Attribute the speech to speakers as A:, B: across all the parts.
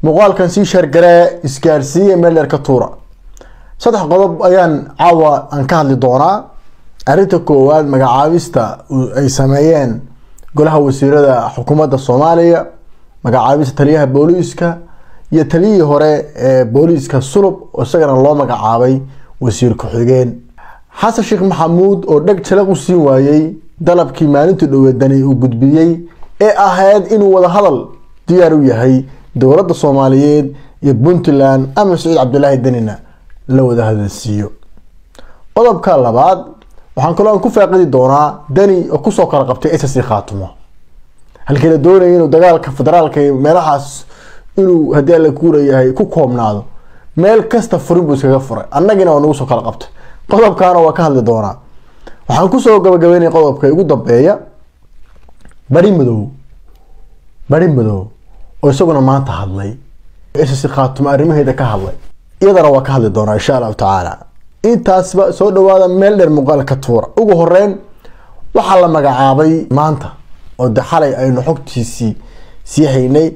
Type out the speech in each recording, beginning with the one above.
A: muuqaalkan sii sheergaree isgaarsiiya meel dheer ka tuura saddex qodob ayaan caawa aan ka hadli doonaa arrinta koowaad magacaabista ay sameeyeen golaha wasiirada xukuumadda soomaaliya magacaabista taliyaha booliiska iyo taliyihii hore ee booliiska sulub oo isagana loo magacaabay wasiir ku-xigeen xasan sheekh maxamuud oo dheg jalaq u siin waayey dalabkii maalintii dhoweedani uu gudbiyey ee ahayd inuu wadahadal diyaar u yahay dowladda soomaaliyeed iyo puntland ama saciid cabdilaahi danina la wada hadalsiiyo qodobka labaad waxaan kaloo aan ku faaqidi doonaa dani oo kusoo kala qabtay ssc khaatumo halkii la doonayay inuu dagaalka federaalka meelahaas inuu haddii alla kuurayahay ku koobnaado meel kasta furin buu iskaga furay annagina waa nagu soo kala qabtay qodobkaana waa ka hadli doonaa waxaan kusoo gabagabeynaya qodobka ugu dambeeya bari madow bari madow oo isaguna maanta hadlay ssc khaatumo arrimaheeda ka hadlay iyadana waa ka hadli doonaa insha allahu tacaala intaasba soo dhawaada meel dheer muuqaalka tuura ugu horeyn waxaa la magacaabay maanta oo de xalay aynu xogtiisii sii haynay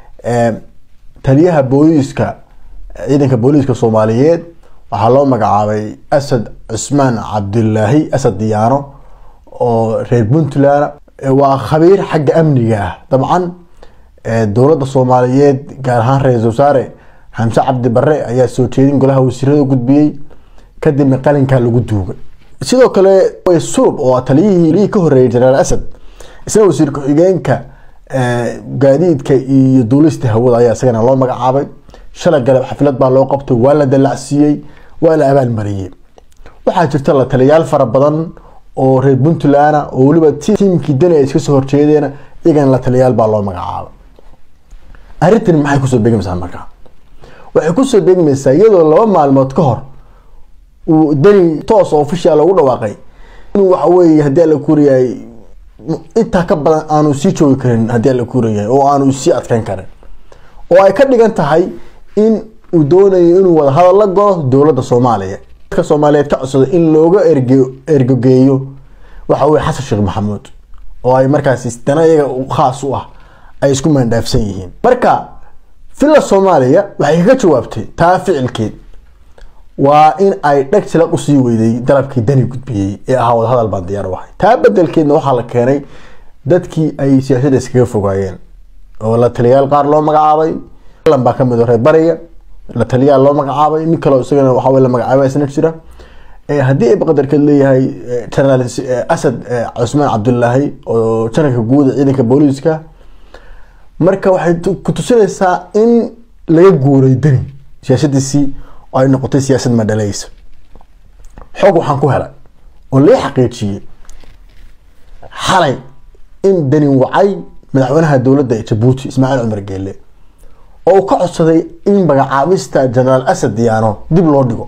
A: taliyaha booliiska ciidanka booliiska soomaaliyeed waxaa loo magacaabay asad cusmaan cabdilaahi asad diyaano oo reer puntland waa khabiir xagga amniga ah dabcan dowladda soomaaliyeed gaar ahaan ra-isul wasaare xamse cabdi bare ayaa soo jeedin golaha wasiirada gudbiyey kadibna qalinkaa lagu duugay sidoo kale sulub oo taliyihii ka horeeyay jenaraal asad isna wasiir ku-xigeenka gaadiidka iyo duulista hawada ayaa isagana loo magacaabay shalay galab xaflad baa loo qabtay waa la dalacsiiyey waa la abaalmariyey waxaa jirta la taliyayaal fara badan oo reer puntland oo weliba tiimkii dani ay iska soo horjeedeen iyagana la taliyayaal baa loo magacaabay arrintani maxay kusoo beegmaysaa markaa waxay kusoo beegmaysaa iyadoo laba maalmood ka hor uu dani toos oo official ugu dhawaaqay inuu waxa weeye haddii alla kuurayahay intaa ka badan aanu sii joogi karin haddii alla kuurayahay oo aanu sii adkeyn karin oo ay ka dhigan tahay in uu doonayo inuu wada hadal la galo dowladda soomaaliya dadka soomaaliyeed ka codsaday in looga erge ergogeeyo waxa weye xasan sheekh maxamuud oo ay markaasi dana iyaga khaas u ah ay isku maandhaafsan yihiin marka villa soomaaliya waxay kaga jawaabtay taa ficilkeed waa in ay dheg silaq usii weyday dalabkii dani gudbiyey ee ahaa wadahadal baan diyaar u ahay taa bedelkeedna waxaa la keenay dadkii ay siyaasadda iskaga fogaayeen oo la taliyayaal qaar loo magacaabay lan baa kamid reer bariga la taliyaal loo magacaabay nin kaleo isagana waxaa la magacaabay isna jira haddii ay baqadarkeed leeyahay generaal asad cusmaan cabdulaahi oo janarka guud ee ciidanka booliiska marka waxay ku tusinaysaa in laga guuray dani siyaasadiisii oo ay noqotay siyaasad madhalaysa xoog waxaan ku helay oo lee xaqiijiyey xalay in dani wacay madaxweynaha dowladda jabuuti ismaaciil cumar geele oo uu ka codsaday in magacaabista generaal asad diyaano dib loo dhigo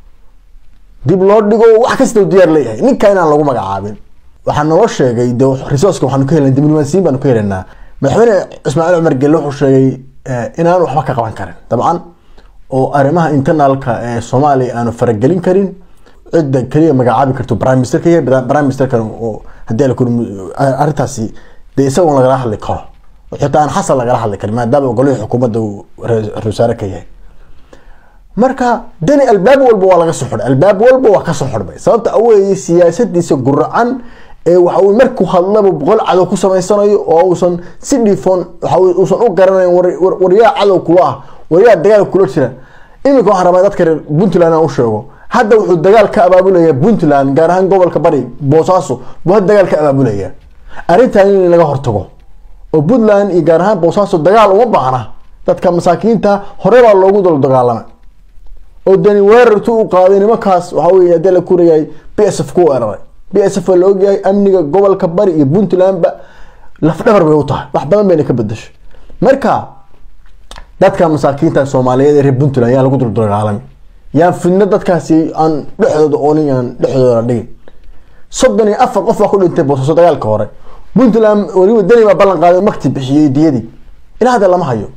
A: dib loo dhigo wax kasta u diyaar leeyahay ninka inaan lagu magacaabin waxaa naloo sheegay de resourceka waxaanu ka helna diblomaasiyin baanu ka helaynaa madaxweyne ismaaciil cumar geele wuxuu sheegay inaan waxba ka qaban karin dabcan oo arrimaha internalka ee soomaaliya aanu faragelin karin cidda keliya magacaabi karto prime minister ka yahay prime ministerkan oo haddii ala arrintaasi dee isagoon lagala hadli karo xitaa aan xasan lagala hadli karin maadaama golihii xukuumadda uu ra-isul wasaare ka yahay marka dani albaab walba waa laga soo xidhay albaab walba waa kasoo xidhmay sababta aweeye siyaasadiisa guracan ee waxa uu markuu hadlaba boqol cadow ku samaysanayo oo uusan si dhiifoon waxa uusan u garanayn waryaa cadow kula ah waryaa dagaal kula jira iminka waxaan rabaa dadka reer puntland aan u sheego hadda wuxuu dagaal ka abaabulaya puntland gaar ahaan gobolka bari boosaaso buu hadda dagaal ka abaabulaya arrintan in laga hortago oo puntland iyo gaar ahaan boosaaso dagaal uma baahna dadka masaakiinta hore baa loogu dalo dagaalamay oo dani weerartu u qaaday nimankaas waxa weye haddii la kurayahay b s f ku weeraray b s f waa la ogyahay amniga gobolka bari iyo puntlandba lafdhabar bay u tahay wax badan bayna ka bedashay marka dadka masaakiinta soomaaliyeed ee reer puntland yaan lagu duldagaalami yaan fidno dadkaasi aan dhexdooda oonin aan dhexdooda dhigin soddon iyo afar qof baa ku dhintay boosaaso dagaalka hore puntland weliba dani baa ballan qaaday makti bixiyey diyadii ilaa hadda lama hayo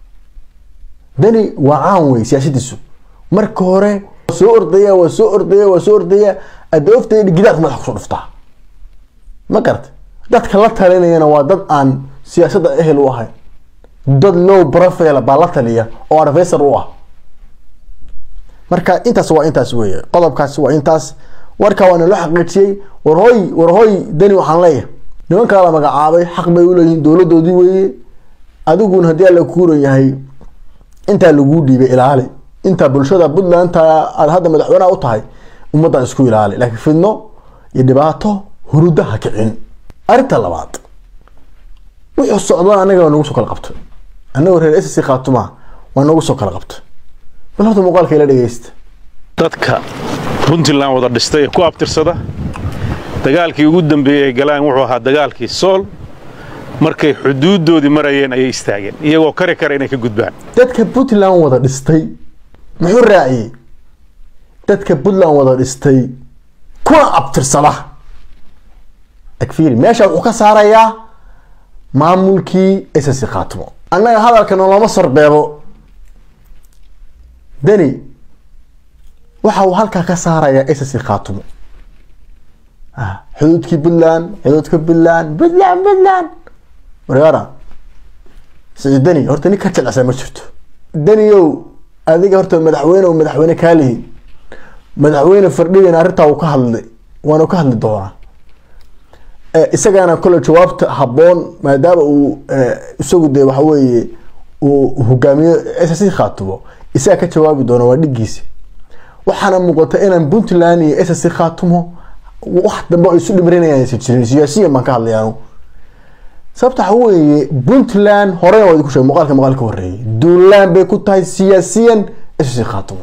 A: dani waa caan wey siyaasadiisu marka hore soo ordaya waa soo ordaya waa soo ordaya adoofteeda gidaarku madaxa kusoo dhuftaa ma garata dadka la talinayana waa dad aan siyaasadda ehel u ahayn dad low profile baa la taliya oo advisor u ah marka intaas waa intaas weeye qodobkaas waa intaas warka waana loo xaqiijiyey warhooy warhooy dani waxaan leeyahay nimankaa la magacaabay xaq bay uleeyihiin dowladoodii weeye adiguna haddii alla kuuran yahay intaa laguu dhiibay ilaali intaa bulshada puntland aad hadda madaxweynaha u tahay ummaddan isku ilaali laakiin fidno iyo dhibaato huruda ha kicin arrinta labaad wuxuu socda anaga waa nagu soo kala qabtay anagoo reer ssc khaatuma waa nagu soo kala qabtay bal horta muuqaalka ila dhegeysta
B: dadka puntland wada dhistay ee ku abtirsada dagaalkii ugu dambeeyey ay galaan wuxuu ahaa dagaalkii sool markay xuduuddoodii marayeen ayay istaageen iyagoo kari kara inay ka gudbaan
A: dadka puntland wada dhistay muxuu raaciyey dadka puntland wada dhistay kuna abtirsada agfiiri meesha wuxuu ka saarayaa maamulkii ssc khaatimo annaga hadalka noloma sarbeebo deni waxa uu halkaa ka saarayaa ssc khaatimo xuduudkii puntland xuduudka puntland puntland puntland wargaara siciid deni horta nin ka jilcisa ma jirto deniow adiga horta madaxweyne o madaxweyne kaalihi madaxweyne fardhigan arrintaa uu ka hadlay waana ka hadli doonaa isagana kole jawaabta haboon maadaama uu isagu de waxa weeye uu hogaamiyo ssc khaatumo isaga ka jawaabi doona waa dhigiisa waxaana muuqata inaan puntland iyo ssc khaatumo wax dambe ay isu dhimrinayaan aysan jirin siyaasiyan baan ka hadlayaanu sababta waxa weeye puntland horena waa idinku sheegay muuqaalka muuqaal ka horeeyay duulaan bay ku tahay siyaasiyan ssc khaatumo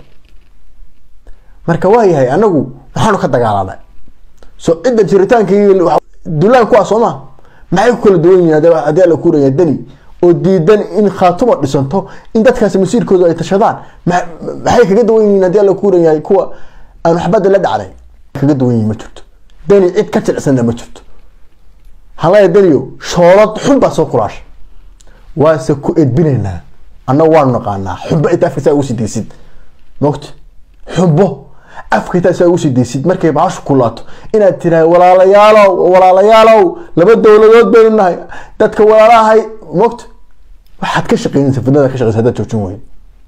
A: marka waa yahay anagu waxaanu ka dagaalanay so cidda jiritaankii duulaan kuwaa soo ma maxay ku kala duwan yihiin haddii alla kuuraya deni oo diidan in khaatuma dhisanto in dadkaasi masiirkooda ay tashadaan maxay kaga duwan yihiin haddii alla kuuran yahay kuwa aanu xabadda la dhacday kaga duwan yihiin ma jirto deni cid ka jilicsanna ma jirto halaya deniyo shoolad xun baa soo kulaasha waase ku edbinaynaa annagu waanu naqaanaa xumbo inta afka saa ugu sii daysid mogta xumbo afka intaa saa ugu sii daysid markay baashu kulaato inaad tirahay walaalayaalow walaalayaalow laba dowladood baynu nahay dadka walaalahay mogta waxaad ka shaqeynaysa fidnada ka shaqeysa haddaad joojin weyn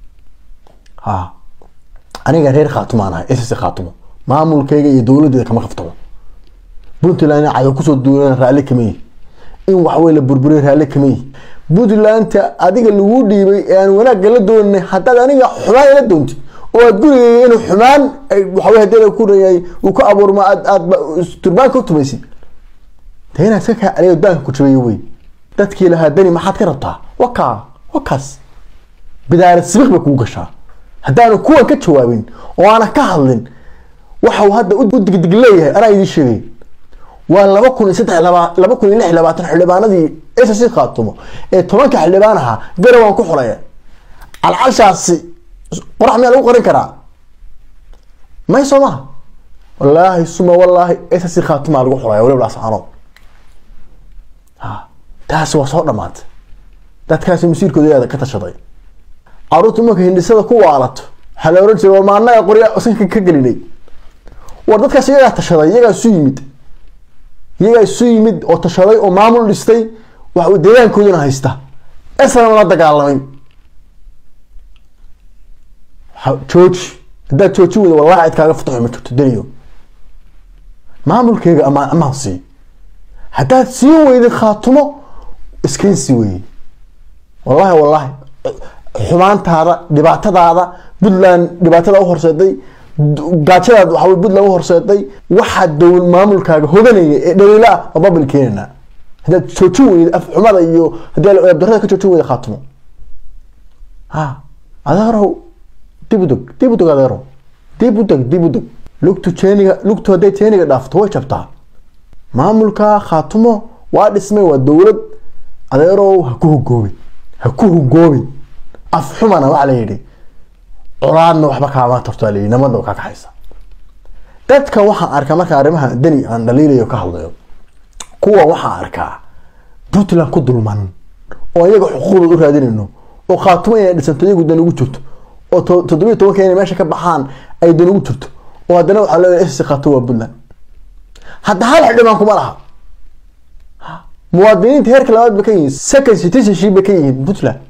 A: ha aniga reer khaatumaan ahay ss khaatumo maamulkayga iyo dowladeeda kama kaftamo puntland in cadow kusoo duulan raalli kama yihi in waxwey la burburiy raalli kama yihi puntlandta adiga lagu dhiibay ee aan wanaagga la doonay haddaad aniga xumaan ila doontid oo aad gurigayga inuu xumaan waxawey hadii la kureeyay uu ka abuurma aad aad turbaan ka tumaysid de inaad iska kaa celiyo daanka ku jabay wey dadkii lahaa dani maxaad ka rabtaa wakaa wakaas bidaarad sibiq bay kugu gashaa haddaanu kuwan ka jawaabin oo aanan ka hadlin waxau hadda u digdig leeyahay anaa idiin sheegay waa laba kun iyo saddex laba laba kun iyo lix iyo labaatan xildhibaanadii ssc khaatumo ee tobanka xildhibaan ahaa garawaan ku xulaya calcalshaasi qorax miyaa lagu qorin karaa may soo maha wallaahi suma wallaahi ssc khaatumaa lagu xulaya waliba laascaanood ha taasi waa soo dhamaatay dadkaasi masiirkooda yaada ka tashaday caruurta marka hindhisada ku waalato waxaa la oran jiray war maanaga qorya sanka ka gelinay war dadkaas iyagaa tashaday iyagaa isu yimid iyagaa isu yimid oo tashaday oo maamul dhistay wax deegaankooduna haysta esna la dagaalamay jooji haddaad jooji weyda wallahi cid kaaga fataxo ma jirto daniyo maamulkeega amaan amaan sii haddaad sii weyday khaatumo iskeensi weeye wallahi wallahi xumaantaada dhibaatadaada puntland dhibaatada uhorseeday gaajadaad waxaa puntland uhorseeday waxaa dowl maamulkaaga hoganaya ee dhaliila ah waa babil keenana haddaad joojin weyda af xumada iyo haddii darada ka joojin weyda khaatumo ha adeerow dib u dog dib u dog adeerow dib u dog dib u dog lugtu jeeniga lugtu hadday jeeniga dhaafto way jabtaa maamulka khaatumo waa dhismay waa dowlad adeerow ha ku hugoobin ha ku hugoobin af xumana waxaa la yidhi colaadna waxba kaama tarto aa layidhi namadna kaa kaxaysa dadka waxaan arkaa marka arrimaha dani aan dhaliilayo ka hadlayo kuwa waxaan arkaa puntland ku dulman oo iyaga xuquuqdooda u raadinayno oo khaatumo inay dhisanto iyagu dan ugu jirto oo toddobiyo tobanka inay meesha ka baxaan ay dan ugu jirto oo haddana waxaa leeyahay ss khaatumo waa puntland hadda hal xildhibaan kuma laha muwaadiniinta heerka labaad ba ka yihiin second citizenship bay ka yihiin puntland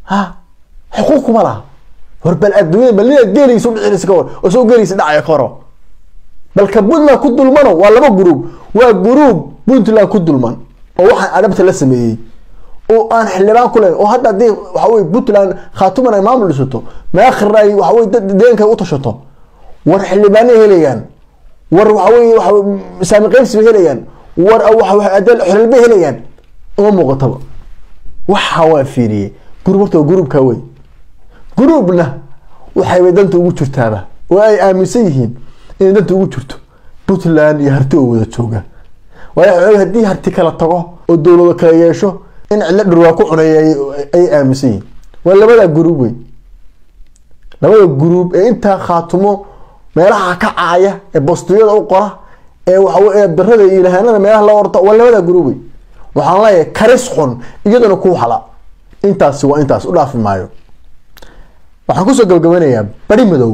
A: ha xuquuq kuma laha war bal adduunyada bal ninaad geeliisa udhicinaysa ka war oo soo geeliisa dhacaya ka horo balka puntland ku dulmano waa laba gruub waa gruub puntland ku dulman oo waxaan adhabta la sameeyey oo aan xildhibaan ku leyn oo hadda haddii waxa weye puntland khaatuman ay maamul dhisato maakhirna ay waxa weye dad deeganka u tashato war xildhibaanay helayaan war waxa weye waxa saami qaybsi bay helayaan war adal xolal bay helayaan uma muuqataba waxa waa fiiriyey gruub horta waa gruubka wey gruubna waxaybay danta ugu jirtaaba oo ay aaminsan yihiin inay danta ugu jirto puntland iyo harti oo wada jooga waayo haddii harti kala tago oo dowlado kala yeesho in cidlo dhurwaa ku cuneeya ay aaminsan yihiin waa labada gruub wey labada gruub ee intaa khaatumo meelaha ka caaya ee bostiyada u qora ee waxa darada iyo ilahaanada meelaha la orta waa labada gruub wey waxaan leeyahay karis xun iyaduna ku hala intaasi waa intaas u dhaafi maayo waxaan kusoo gabagabanayaa bari madow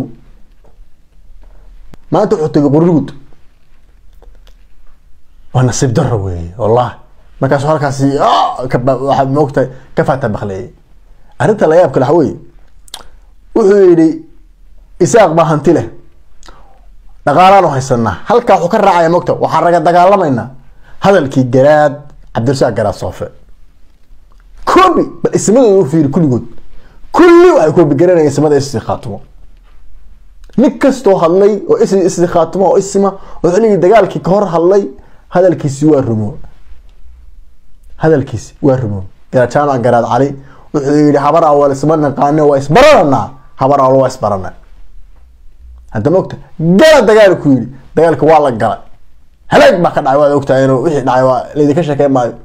A: maanta wuxuu tegay qururgud waa nasiib daro weeye wallahi markaasu halkaasi waxaa moogtahay ka faata bakleeyay arrinta la yaabka waxa weeye wuxuu yidhi isaaq baa hanti leh dhaqaalaanu haysanaa halkaa wuxuu ka raacaya moogta waxaan raga dagaalamaynaa hadalkii garaad cabdirasaaq garaad soofe koobi bal ismadooda u fiiri kulligood kulli waxay koobi garanayeen ismada isi khaatumo nin kastoo hadlay oo is isi khaatumo oo isima oo xilligii dagaalkii ka hor hadlay hadalkiisi waa rumo hadalkiisi waa rumo garaa jaamac garaad cali wuxuu yihi habar awal isma naqaane waa isbarananaa habar awal waa isbarana hadda ma ogta gala dagaal ku yidhi dagaalka waa la galay halaag baa ka dhacay waad ogtahay inuu wixii dhacay waa laydinka sheekey maayo